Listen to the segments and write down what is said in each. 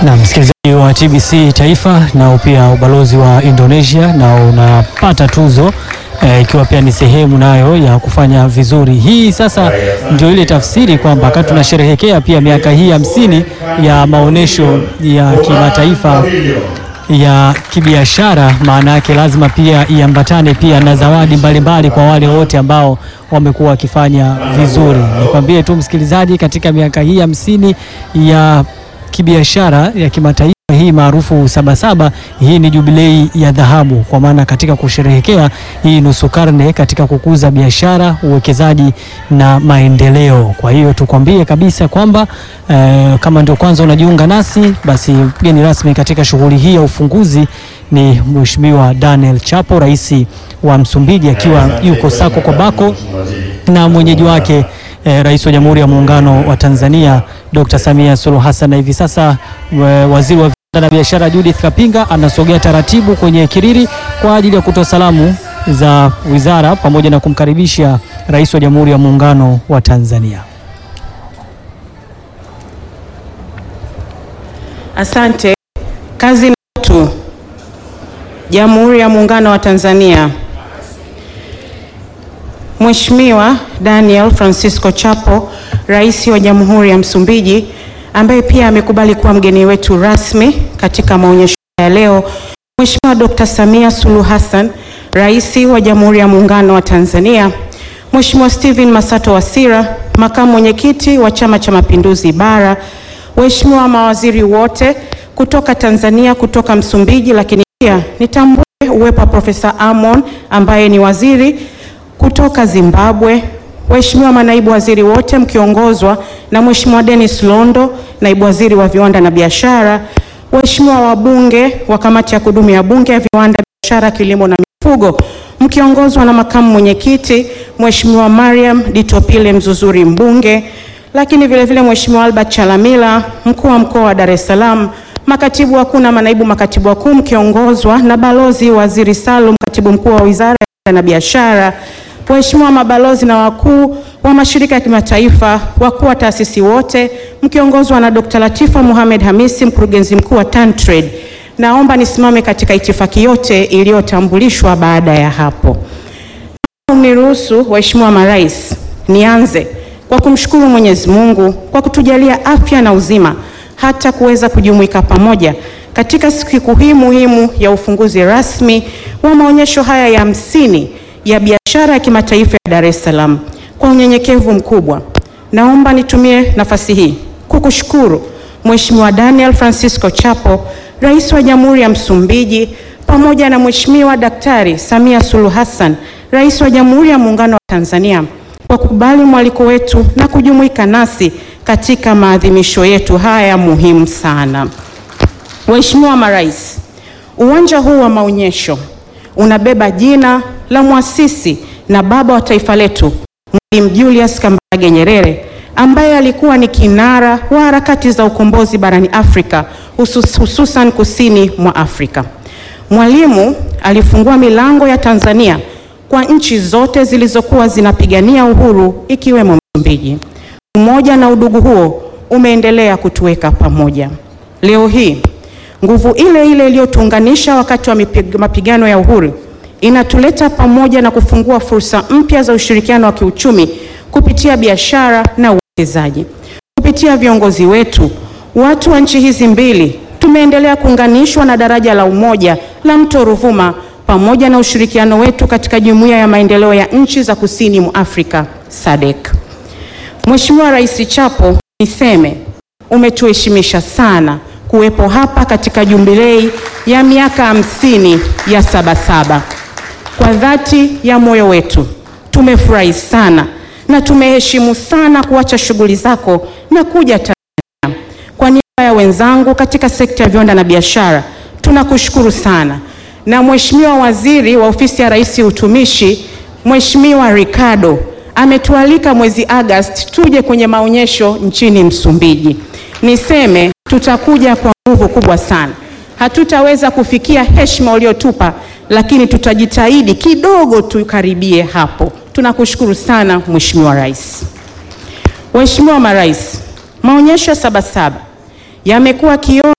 Na msikilizaji wa TBC Taifa nao pia ubalozi wa Indonesia na unapata tuzo ikiwa e, pia ni sehemu nayo ya kufanya vizuri. Hii sasa ndio ile tafsiri kwamba wakati tunasherehekea pia miaka hii hamsini ya maonyesho ya kimataifa ya kibiashara, maana yake lazima pia iambatane pia na zawadi mbalimbali kwa wale wote ambao wamekuwa wakifanya vizuri. Nikwambie tu msikilizaji, katika miaka hii hamsini ya kibiashara ya kimataifa hii maarufu Sabasaba, hii ni jubilei ya dhahabu, kwa maana katika kusherehekea hii nusu karne katika kukuza biashara, uwekezaji na maendeleo. Kwa hiyo tukwambie kabisa kwamba eh, kama ndio kwanza unajiunga nasi, basi mgeni rasmi katika shughuli hii ya ufunguzi ni Mheshimiwa Daniel Chapo, rais wa Msumbiji, akiwa yuko sako kwa bako na mwenyeji wake Eh, Rais wa Jamhuri ya Muungano wa Tanzania Dr. Samia Suluhu Hassan, na hivi sasa waziri wa viwanda na biashara Judith Kapinga anasogea taratibu kwenye kiriri kwa ajili ya kutoa salamu za wizara pamoja na kumkaribisha Rais wa Jamhuri ya Muungano wa Tanzania. Asante. Kazi na utu. Jamhuri ya Muungano wa Tanzania. Mheshimiwa Daniel Francisco Chapo, Rais wa Jamhuri ya Msumbiji, ambaye pia amekubali kuwa mgeni wetu rasmi katika maonyesho ya leo. Mheshimiwa Dr. Samia Suluhu Hassan, Rais wa Jamhuri ya Muungano wa Tanzania. Mheshimiwa Steven Masato Wasira, Makamu Mwenyekiti wa Chama cha Mapinduzi Bara. Waheshimiwa mawaziri wote kutoka Tanzania, kutoka Msumbiji, lakini pia nitambue uwepo wa Profesa Amon ambaye ni waziri kutoka Zimbabwe, waheshimiwa manaibu waziri wote mkiongozwa na Mheshimiwa Dennis Londo, naibu waziri wa viwanda na biashara, waheshimiwa wabunge wa kamati ya kudumu ya bunge ya viwanda, biashara, kilimo na mifugo mkiongozwa na makamu mwenyekiti Mheshimiwa Mariam Ditopile Mzuzuri mbunge, lakini vile vile Mheshimiwa Albert Chalamila mkuu wa mkoa wa Dar es Salaam, makatibu wakuu na manaibu makatibu wakuu mkiongozwa na balozi waziri Salum katibu mkuu wa wizara na biashara, waheshimiwa mabalozi na wakuu wa mashirika ya kimataifa, wakuu wa taasisi wote mkiongozwa na Dr. Latifa Mohamed Hamisi, mkurugenzi mkuu wa TanTrade. Naomba nisimame katika itifaki yote iliyotambulishwa baada ya hapo. Mniruhusu waheshimiwa marais, nianze kwa kumshukuru Mwenyezi Mungu kwa kutujalia afya na uzima hata kuweza kujumuika pamoja katika siku hii muhimu ya ufunguzi rasmi wa maonyesho haya ya hamsini ya biashara ya kimataifa ya Dar es Salaam. Kwa unyenyekevu mkubwa, naomba nitumie nafasi hii kukushukuru Mheshimiwa Daniel Francisco Chapo, Rais wa Jamhuri ya Msumbiji, pamoja na Mheshimiwa Daktari Samia Suluhu Hassan, Rais wa Jamhuri ya Muungano wa Tanzania, kwa kukubali mwaliko wetu na kujumuika nasi katika maadhimisho yetu haya muhimu sana. Waheshimiwa marais, uwanja huu wa maonyesho unabeba jina la mwasisi na baba wa taifa letu Mwalimu Julius Kambarage Nyerere ambaye alikuwa ni kinara wa harakati za ukombozi barani Afrika husus, hususan kusini mwa Afrika. Mwalimu alifungua milango ya Tanzania kwa nchi zote zilizokuwa zinapigania uhuru ikiwemo Msumbiji. Umoja na udugu huo umeendelea kutuweka pamoja. Leo hii nguvu ile ile iliyotuunganisha wakati wa mapigano ya uhuru inatuleta pamoja na kufungua fursa mpya za ushirikiano wa kiuchumi kupitia biashara na uwekezaji. Kupitia viongozi wetu, watu wa nchi hizi mbili tumeendelea kuunganishwa na daraja la umoja la Mto Ruvuma pamoja na ushirikiano wetu katika Jumuiya ya Maendeleo ya Nchi za Kusini mwa Afrika SADC. Mheshimiwa Rais Chapo, niseme umetuheshimisha sana kuwepo hapa katika jubilei ya miaka hamsini ya Sabasaba. Kwa dhati ya moyo wetu tumefurahi sana na tumeheshimu sana kuacha shughuli zako na kuja Tanzania. Kwa niaba ya wenzangu katika sekta ya viwanda na biashara tunakushukuru sana, na Mheshimiwa Waziri wa Ofisi ya Rais Utumishi, Mheshimiwa Ricardo ametualika mwezi Agosti tuje kwenye maonyesho nchini Msumbiji. Niseme tutakuja kwa nguvu kubwa sana. Hatutaweza kufikia heshima uliotupa, lakini tutajitahidi kidogo tukaribie hapo. Tunakushukuru sana Mheshimiwa Rais. Waheshimiwa marais, maonyesho ya Sabasaba yamekuwa kioo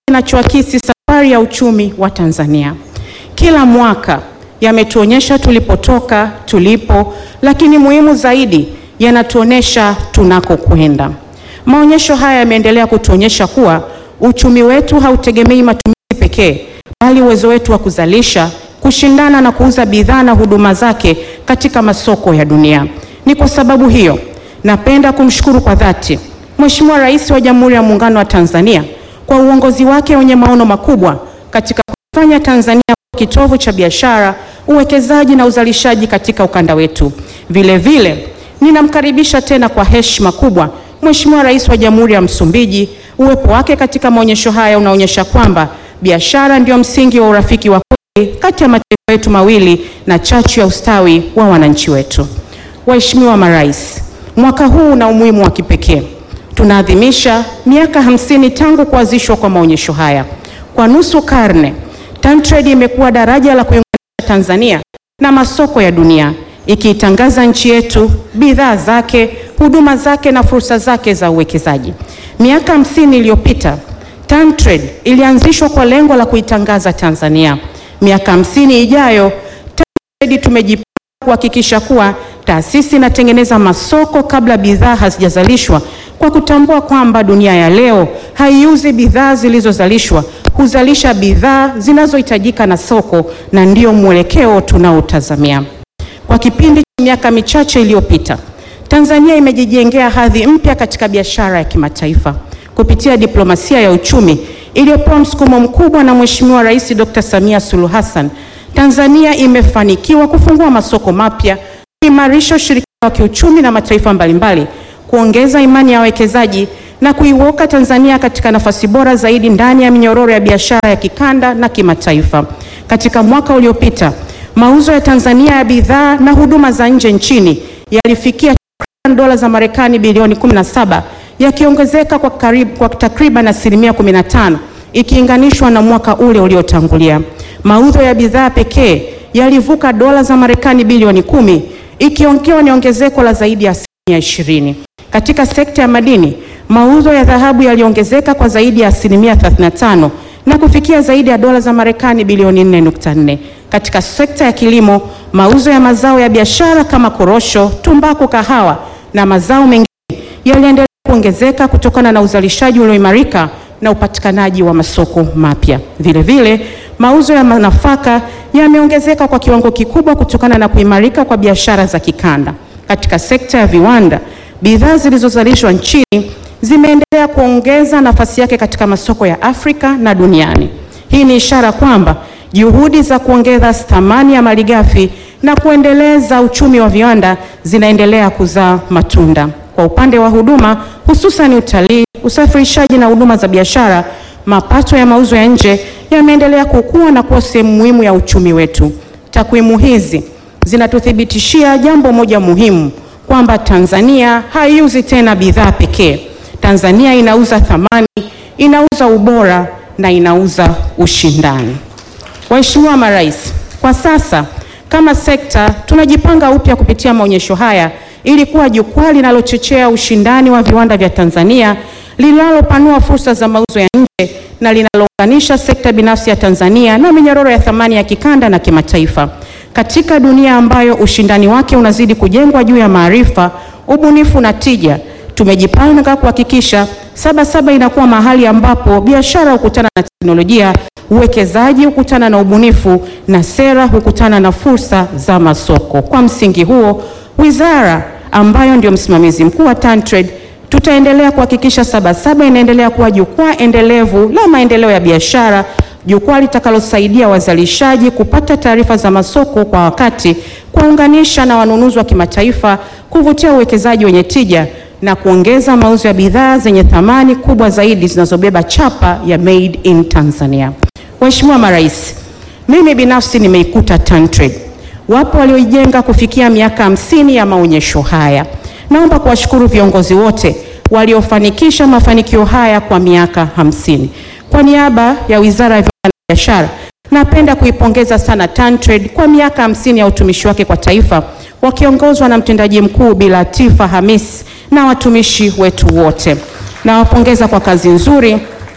kinachoakisi safari ya uchumi wa Tanzania. Kila mwaka yametuonyesha tulipotoka, tulipo, lakini muhimu zaidi yanatuonyesha tunakokwenda. Maonyesho haya yameendelea kutuonyesha kuwa uchumi wetu hautegemei matumizi pekee, bali uwezo wetu wa kuzalisha, kushindana na kuuza bidhaa na huduma zake katika masoko ya dunia. Ni kwa sababu hiyo napenda kumshukuru kwa dhati Mheshimiwa Rais wa Jamhuri ya Muungano wa Tanzania kwa uongozi wake wenye maono makubwa katika kufanya Tanzania kuwa kitovu cha biashara, uwekezaji na uzalishaji katika ukanda wetu. Vile vile ninamkaribisha tena kwa heshima kubwa Mheshimiwa Rais wa Jamhuri ya Msumbiji. Uwepo wake katika maonyesho haya unaonyesha kwamba biashara ndio msingi wa urafiki wa kweli kati ya mataifa yetu mawili na chachu ya ustawi wa wananchi wetu. Waheshimiwa marais, mwaka huu una umuhimu wa kipekee. Tunaadhimisha miaka hamsini tangu kuanzishwa kwa maonyesho haya. Kwa nusu karne, TanTrade imekuwa daraja la kuiunganisha Tanzania na masoko ya dunia, ikiitangaza nchi yetu, bidhaa zake, huduma zake na fursa zake za uwekezaji. Miaka hamsini iliyopita, TanTrade ilianzishwa kwa lengo la kuitangaza Tanzania. Miaka hamsini ijayo, TanTrade tumejipanga kuhakikisha kuwa taasisi inatengeneza masoko kabla bidhaa hazijazalishwa kwa kutambua kwamba dunia ya leo haiuzi bidhaa zilizozalishwa, huzalisha bidhaa zinazohitajika na soko, na ndio mwelekeo tunaotazamia. Kwa kipindi cha miaka michache iliyopita, Tanzania imejijengea hadhi mpya katika biashara ya kimataifa kupitia diplomasia ya uchumi iliyopewa msukumo mkubwa na Mheshimiwa Rais Dr. Samia Suluhu Hassan. Tanzania imefanikiwa kufungua masoko mapya, kuimarisha ushirikiano wa kiuchumi na mataifa mbalimbali, kuongeza imani ya wawekezaji na kuiweka Tanzania katika nafasi bora zaidi ndani ya minyororo ya biashara ya kikanda na kimataifa. Katika mwaka uliopita, mauzo ya Tanzania ya bidhaa na huduma za nje nchini yalifikia dola za Marekani bilioni 17 yakiongezeka kwa karibu kwa takriban asilimia 15 ikilinganishwa na mwaka ule uliotangulia. Mauzo ya bidhaa pekee yalivuka dola za Marekani bilioni kumi ikiwa ni ongezeko la zaidi ya asilimia 20. Katika sekta ya madini, mauzo ya dhahabu yaliongezeka kwa zaidi ya asilimia 35 na kufikia zaidi ya dola za Marekani bilioni 4.4. Katika sekta ya kilimo, mauzo ya mazao ya biashara kama korosho, tumbaku, kahawa na mazao mengine yaliendelea kuongezeka kutokana na uzalishaji ulioimarika na upatikanaji wa masoko mapya. Vile vile, mauzo ya nafaka yameongezeka kwa kiwango kikubwa kutokana na kuimarika kwa biashara za kikanda. Katika sekta ya viwanda, bidhaa zilizozalishwa nchini zimeendelea kuongeza nafasi yake katika masoko ya Afrika na duniani. Hii ni ishara kwamba juhudi za kuongeza thamani ya malighafi na kuendeleza uchumi wa viwanda zinaendelea kuzaa matunda. Kwa upande wa huduma, hususan utalii, usafirishaji na huduma za biashara, mapato ya mauzo ya nje yameendelea kukua na kuwa sehemu muhimu ya uchumi wetu. Takwimu hizi zinatuthibitishia jambo moja muhimu, kwamba Tanzania haiuzi tena bidhaa pekee. Tanzania inauza thamani, inauza ubora na inauza ushindani. Waheshimiwa marais, kwa sasa kama sekta tunajipanga upya kupitia maonyesho haya ili kuwa jukwaa linalochochea ushindani wa viwanda vya Tanzania, linalopanua fursa za mauzo ya nje na linalounganisha sekta binafsi ya Tanzania na minyororo ya thamani ya kikanda na kimataifa. Katika dunia ambayo ushindani wake unazidi kujengwa juu ya maarifa, ubunifu na tija, tumejipanga kuhakikisha Sabasaba inakuwa mahali ambapo biashara hukutana na teknolojia, uwekezaji hukutana na ubunifu na sera hukutana na fursa za masoko. Kwa msingi huo, wizara ambayo ndio msimamizi mkuu wa TanTrade tutaendelea kuhakikisha Sabasaba inaendelea kuwa jukwaa endelevu la maendeleo ya biashara, jukwaa litakalosaidia wazalishaji kupata taarifa za masoko kwa wakati, kuwaunganisha na wanunuzi wa kimataifa, kuvutia uwekezaji wenye tija na kuongeza mauzo ya bidhaa zenye thamani kubwa zaidi zinazobeba chapa ya Made in Tanzania. Waheshimiwa marais, mimi binafsi nimeikuta TanTrade. Wapo walioijenga kufikia miaka hamsini ya maonyesho haya. Naomba kuwashukuru viongozi wote waliofanikisha mafanikio haya kwa miaka hamsini. Kwa niaba ya Wizara ya Viwanda na Biashara, napenda kuipongeza sana TanTrade kwa miaka hamsini ya utumishi wake kwa taifa wakiongozwa na mtendaji mkuu Bi Latifa Hamis na watumishi wetu wote. Nawapongeza kwa kazi nzuri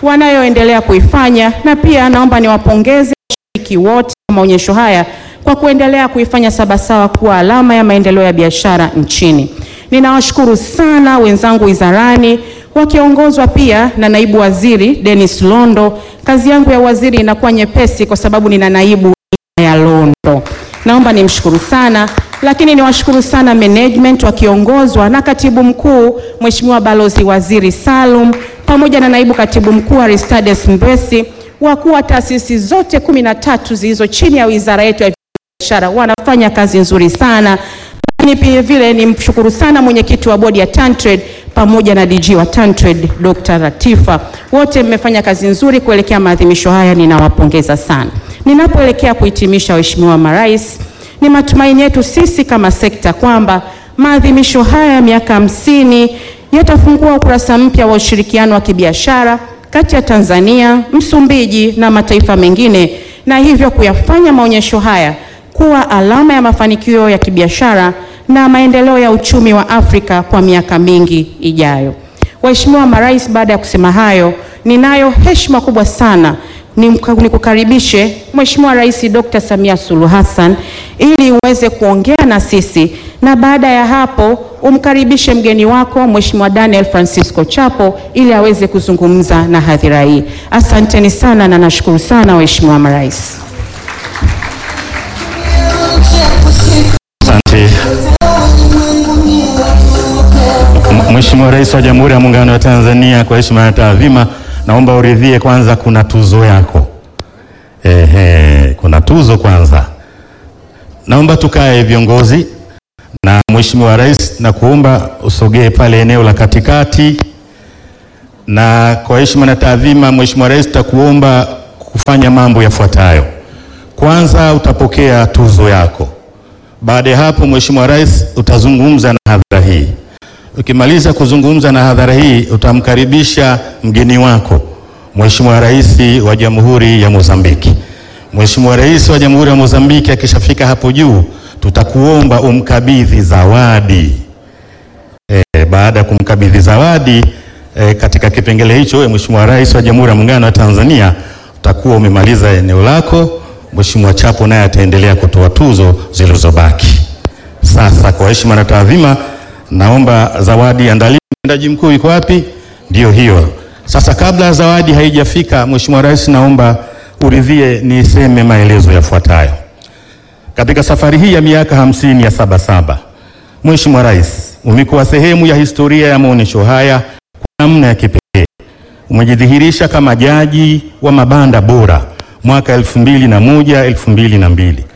wanayoendelea kuifanya, na pia naomba niwapongeze washiriki wote wa maonyesho haya kwa kuendelea kuifanya Sabasaba kuwa alama ya maendeleo ya biashara nchini. Ninawashukuru sana wenzangu wizarani wakiongozwa pia na naibu waziri Dennis Londo. Kazi yangu ya waziri inakuwa nyepesi kwa sababu nina naibu ya Londo. Naomba nimshukuru sana, lakini niwashukuru sana management wakiongozwa na katibu mkuu Mheshimiwa Balozi Waziri Salum pamoja na naibu katibu mkuu Aristades Mbesi, wakuu wa taasisi zote kumi na tatu zilizo chini ya wizara yetu ya biashara wanafanya kazi nzuri sana lakini pia vile nimshukuru sana mwenyekiti wa bodi ya TanTrade pamoja na DG wa TanTrade Dr. Latifa, wote mmefanya kazi nzuri kuelekea maadhimisho haya, ninawapongeza sana. Ninapoelekea kuhitimisha, waheshimiwa marais, ni matumaini yetu sisi kama sekta kwamba maadhimisho haya ya miaka hamsini yatafungua ukurasa mpya wa ushirikiano wa kibiashara kati ya Tanzania, Msumbiji na mataifa mengine na hivyo kuyafanya maonyesho haya kuwa alama ya mafanikio ya kibiashara na maendeleo ya uchumi wa Afrika kwa miaka mingi ijayo. Waheshimiwa marais, baada ya kusema hayo, ninayo heshima kubwa sana nikukaribishe Mheshimiwa Rais Dr. Samia Suluhu Hassan ili uweze kuongea na sisi, na baada ya hapo umkaribishe mgeni wako Mheshimiwa Daniel Francisco Chapo ili aweze kuzungumza na hadhira hii. Asanteni sana na nashukuru sana waheshimiwa marais. Asante. Mheshimiwa Rais wa Jamhuri ya Muungano wa Tanzania, kwa heshima na taadhima, naomba uridhie kwanza, kuna tuzo yako. Ehe, kuna tuzo kwanza. Naomba tukae viongozi na Mheshimiwa Rais, na kuomba usogee pale eneo la katikati, na kwa heshima na taadhima, Mheshimiwa Rais, tutakuomba kufanya mambo yafuatayo. Kwanza utapokea tuzo yako. Baada ya hapo, Mheshimiwa Rais, utazungumza na hadhara hii. Ukimaliza kuzungumza na hadhara hii, utamkaribisha mgeni wako Mheshimiwa Rais wa Jamhuri ya Mozambiki. Mheshimiwa Rais wa Jamhuri ya Mozambiki akishafika hapo juu, tutakuomba umkabidhi zawadi. E, baada ya kumkabidhi zawadi e, katika kipengele hicho, wewe Mheshimiwa Rais wa Jamhuri ya Muungano wa Tanzania utakuwa umemaliza eneo lako. Mheshimiwa Chapo naye ataendelea kutoa tuzo zilizobaki. Sasa kwa heshima na taadhima, naomba zawadi andaliwe. Mtendaji mkuu yuko wapi? Ndio hiyo. Sasa kabla zawadi haijafika, Mheshimiwa Rais, naomba uridhie niseme maelezo yafuatayo. Katika safari hii ya miaka hamsini ya Sabasaba, Mheshimiwa Rais, umekuwa sehemu ya historia ya maonyesho haya kwa namna ya kipekee. Umejidhihirisha kama jaji wa mabanda bora mwaka elfu mbili na moja elfu mbili na mbili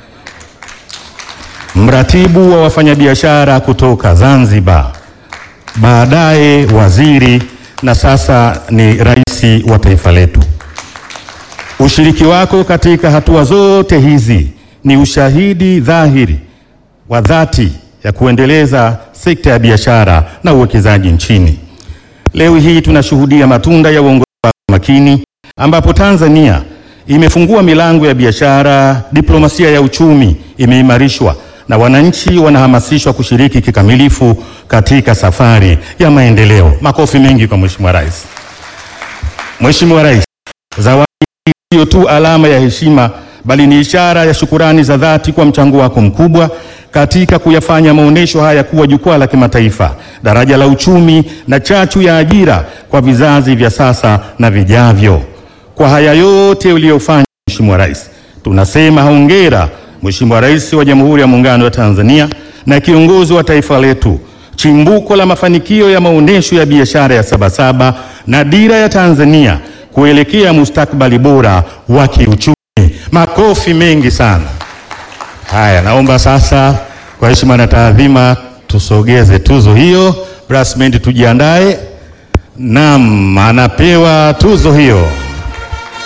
mratibu wa wafanyabiashara kutoka Zanzibar, baadaye waziri na sasa ni rais wa taifa letu. Ushiriki wako katika hatua zote hizi ni ushahidi dhahiri wa dhati ya kuendeleza sekta ya biashara na uwekezaji nchini. Leo hii tunashuhudia matunda ya uongozi wako makini ambapo Tanzania imefungua milango ya biashara, diplomasia ya uchumi imeimarishwa na wananchi wanahamasishwa kushiriki kikamilifu katika safari ya maendeleo. Makofi mengi kwa Mheshimiwa Rais. Mheshimiwa Rais, zawadi hii sio tu alama ya heshima bali ni ishara ya shukurani za dhati kwa mchango wako mkubwa katika kuyafanya maonyesho haya kuwa jukwaa la kimataifa, daraja la uchumi na chachu ya ajira kwa vizazi vya sasa na vijavyo. Kwa haya yote uliyofanya, Mheshimiwa Rais, tunasema hongera Mheshimiwa Rais wa Jamhuri ya Muungano wa Tanzania na kiongozi wa taifa letu, chimbuko la mafanikio ya maonyesho ya biashara ya Sabasaba na dira ya Tanzania kuelekea mustakabali bora wa kiuchumi. Makofi mengi sana. Haya, naomba sasa kwa heshima na taadhima tusogeze tuzo hiyo. Brasment tujiandae. Naam, anapewa tuzo hiyo.